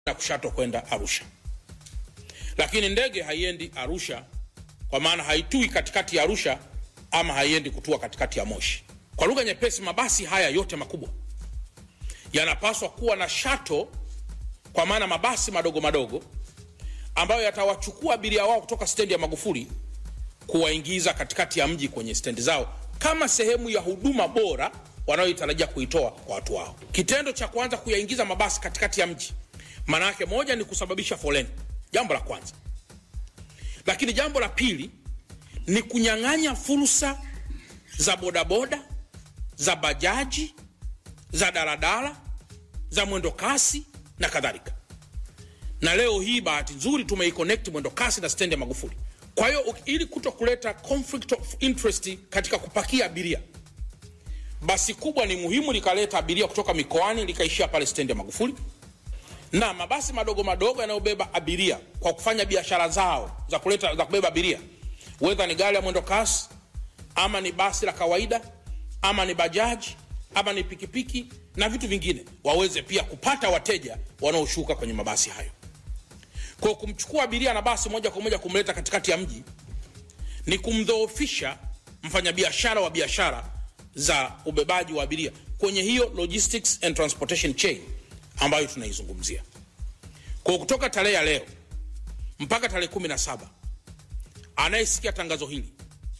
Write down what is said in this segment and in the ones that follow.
na kushato kwenda Arusha, lakini ndege haiendi Arusha kwa maana haitui katikati ya Arusha ama haiendi kutua katikati ya Moshi. Kwa lugha nyepesi, mabasi haya yote makubwa yanapaswa kuwa na shato, kwa maana mabasi madogo madogo ambayo yatawachukua abiria wao kutoka stendi ya Magufuli kuwaingiza katikati ya mji kwenye stendi zao kama sehemu ya huduma bora wanayoitarajia kuitoa kwa watu wao. Kitendo cha kwanza kuyaingiza mabasi katikati ya mji, maana yake moja ni kusababisha foleni, jambo la kwanza. Lakini jambo la pili ni kunyang'anya fursa za bodaboda, za bajaji, za daladala, za mwendo kasi na kadhalika. Na leo hii bahati nzuri tumeiconnect mwendo kasi na stendi ya Magufuli. Kwa hiyo ili kuto kuleta conflict of interest katika kupakia abiria, basi kubwa ni muhimu likaleta abiria kutoka mikoani likaishia pale stendi ya Magufuli, na mabasi madogo madogo yanayobeba abiria kwa kufanya biashara zao za kuleta za kubeba abiria, whether ni gari ya mwendo kasi ama ni basi la kawaida ama ni bajaji ama ni pikipiki na vitu vingine, waweze pia kupata wateja wanaoshuka kwenye mabasi hayo. Kwa kumchukua abiria na basi moja kwa moja kumleta katikati ya mji ni kumdhoofisha mfanyabiashara wa biashara za ubebaji wa abiria kwenye hiyo logistics and transportation chain ambayo tunaizungumzia. Kwa kutoka tarehe ya leo mpaka tarehe kumi na saba anayesikia tangazo hili,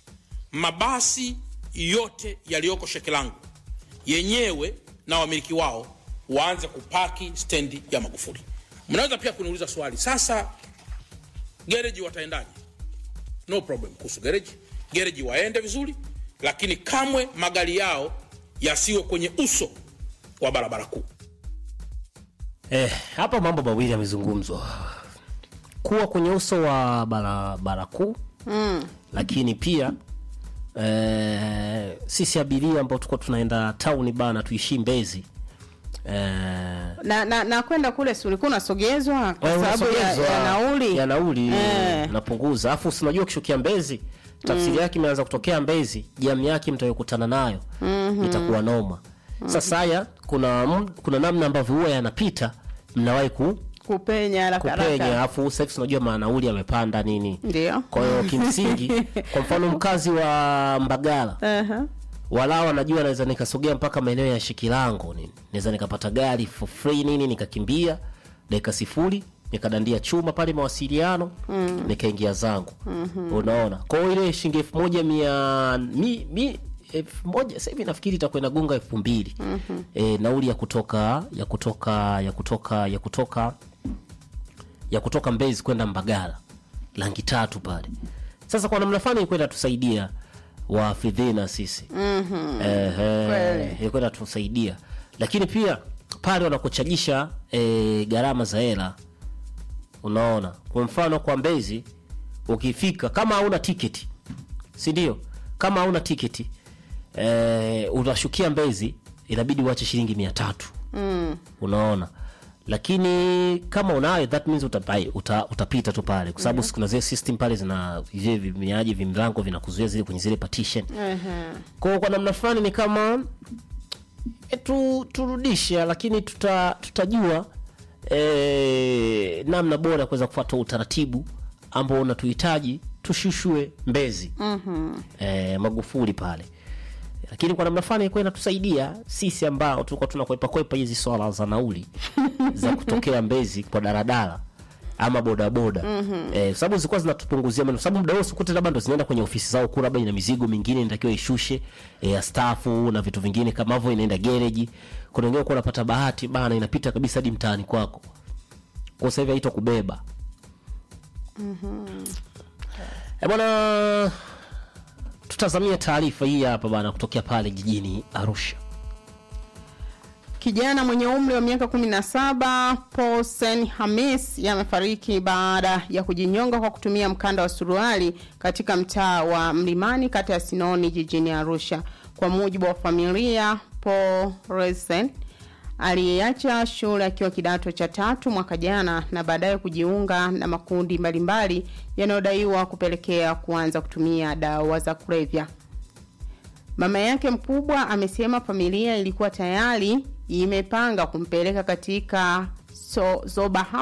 mabasi yote yaliyoko Shekilangu yenyewe na wamiliki wao waanze kupaki stendi ya Magufuli. Mnaweza pia kuniuliza swali sasa, gereji wataendaje? No problem kuhusu gereji. Gereji waende vizuri, lakini kamwe magari yao yasiwe kwenye uso wa barabara kuu. Eh, hapa mambo mawili yamezungumzwa, kuwa kwenye uso wa barabara kuu mm. Lakini pia eh, sisi abiria ambao tuko tunaenda tauni bana, tuishii Mbezi eh, na, na, na kwenda kule si ulikuwa unasogezwa kwa Eh, sababu ya, unasogezwa, ya nauli ya nauli Eh. napunguza, afu si unajua ukishukia Mbezi tafsiri yake imeanza kutokea Mbezi, jamu yake mtayokutana nayo itakuwa noma. Sasa haya kuna m- kuna namna ambavyo huwa yanapita, mnawahi ku kupenya haraka kupenya, haraka afu sasa hivi unajua maanauli yamepanda nini. ndio Kwa hiyo kimsingi, kwa mfano mkazi wa Mbagala Aha. walao anajua naweza nikasogea mpaka maeneo ya Shikilango nini, naweza nikapata gari for free nini, nikakimbia dakika sifuri nikadandia chuma pale mawasiliano mm. nikaingia zangu mm-hmm. unaona kwa hiyo ile shilingi elfu moja mia mi, mi, elfu moja sasa hivi nafikiri itakuwa inagonga elfu mbili mm-hmm. e, nauli ya kutoka ya kutoka ya kutoka ya kutoka ya kutoka Mbezi kwenda Mbagala langi tatu pale. Sasa kwa namna fulani ilikuwa inatusaidia wafidhina sisi mm-hmm. Kweli. ilikuwa inatusaidia, lakini pia pale wanakuchagisha e, gharama za hela. Unaona, kwa mfano kwa Mbezi ukifika kama hauna tiketi, si ndio? Kama hauna tiketi e, utashukia Mbezi inabidi uache shilingi mia tatu mm. unaona lakini kama unayo that means utapai, uta, utapita tu pale kwa sababu kuna zile system pale zina vile vimiaji vimlango vinakuzuia zile kwenye zile partition Aha. kwa kwa namna fulani ni kama e, tu, turudisha lakini tuta, tutajua e, namna bora ya kuweza kufuata utaratibu ambao unatuhitaji tushushue Mbezi mm-hmm. e, Magufuli pale lakini kwa namna fulani ilikuwa inatusaidia sisi ambao tulikuwa tunakwepa kwepa hizi swala za nauli za kutokea Mbezi kwa daladala ama bodaboda mm-hmm. eh, sababu zilikuwa zinatupunguzia maneno, sababu muda wote ukute labda ndo zinaenda kwenye ofisi zao kuu, labda ina mizigo mingine inatakiwa ishushe eh, ya stafu na vitu vingine kama hivyo, inaenda gereji. Kuna wengine kwa unapata bahati bana, inapita kabisa hadi mtaani kwako, kwa sasa hivi haitwa kubeba Eh, bwana, tutazamia taarifa hii hapa bana, kutokea pale jijini Arusha. Kijana mwenye umri wa miaka 17 Paulsen Hamis amefariki baada ya kujinyonga kwa kutumia mkanda wa suruali katika mtaa wa Mlimani kata ya Sinoni jijini Arusha. Kwa mujibu wa familia, Paulsen aliyeacha shule akiwa kidato cha tatu mwaka jana na baadaye kujiunga na makundi mbalimbali yanayodaiwa kupelekea kuanza kutumia dawa za kulevya. Mama yake mkubwa amesema familia ilikuwa tayari imepanga kumpeleka katika so, Zoba